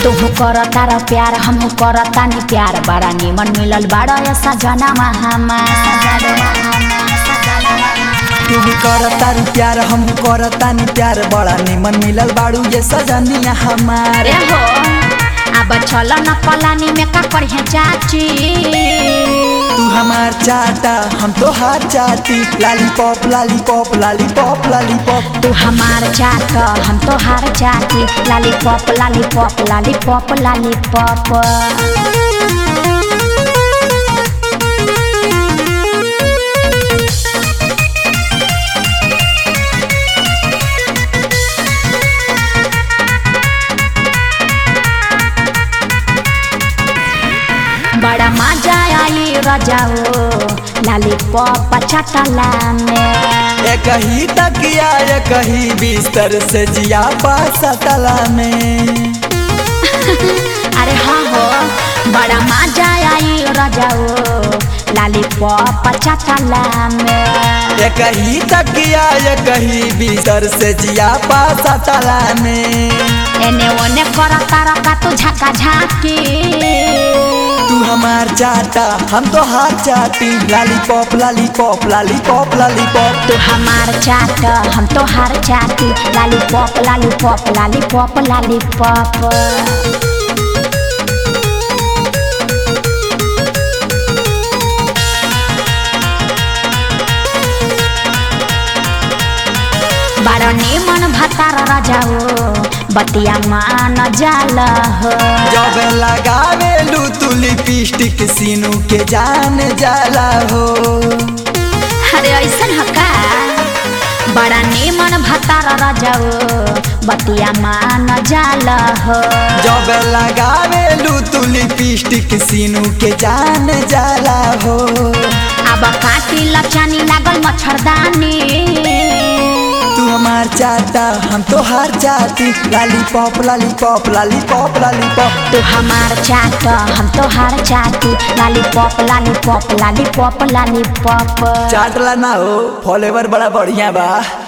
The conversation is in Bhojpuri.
तुहू कर तारा प्यार हमहू कर तानी प्यार बड़ा निमन मिलल बड़ा ऐसा जनमा हमार तू भी कर तारू प्यार हम करतानी प्यार बड़ा निमन मिलल बाड़ू ये सजनिया हमारे अरे हो अब चल न पलानी में का करिए चाची तू हमार चाटा हम तो हार चाटी लालीपॉप लालीपॉप लालीपॉप लालीपॉप तू हमार चाट हम तो हार चाटी लालीपॉप लालीपॉप लालीपॉप लालीपॉप बड़ा मजा आई रजाओ लालीपॉप चटला में एक ही तकिया एक ही बिस्तर से जिया पासा तला में अरे हाँ हो बड़ा मजा आई रजाओ लालीपॉप चटला में एक ही तकिया एक ही बिस्तर से जिया पासा तला में एने ओने कर तारा का तू झका झाकी तू हमार चाटा हम तो हार चाटी लालीपॉप लालीपॉप लालीपॉप लालीपॉप तू हमार चाट हम तो हार चाटी लालीपॉप लालीपॉप लालीपॉप लालीपॉप बड़ा निमन भतार रजाओ बतिया मान जाल हो जब लगावे लू तू लिपस्टिक सीनू के जान जाला हो अरे ऐसन हका बड़ा निमन भतार रजाओ बतिया मान जाल हो जब लगावे लू तू लिपस्टिक सीनू के जान जाला हो अब काटी लचानी लागल मच्छरदानी तू हमार चाटा हम तो हार चाटी लालीपॉप लालीपॉप लालीपॉप लालीपॉप तू हमार चाट हम तो हार चाटी लालीपॉप लालीपॉप लालीपॉप लालीपॉप चाटला ना हो फॉलोवर बड़ा बढ़िया बा